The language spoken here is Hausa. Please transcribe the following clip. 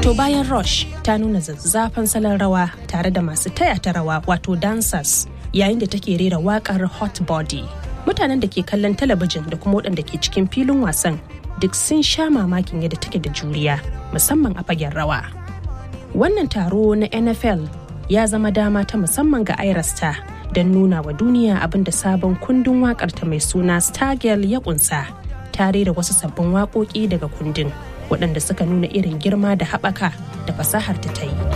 To bayan Rush ta nuna zazzafan salon rawa tare da masu taya ta rawa wato dancers yayin da take rera wakar Hot Body. Mutanen da ke kallon talabijin da kuma waɗanda ke cikin filin wasan duk sun sha mamakin yadda take da juriya musamman a fagen rawa. Wannan taro na NFL ya zama dama ta musamman ga Irasta don nuna wa duniya abin da sabon kundin waƙarta mai suna Stargirl ya kunsa tare da wasu sabbin waƙoƙi daga kundin waɗanda suka nuna irin girma da haɓaka da fasahar ta ta yi.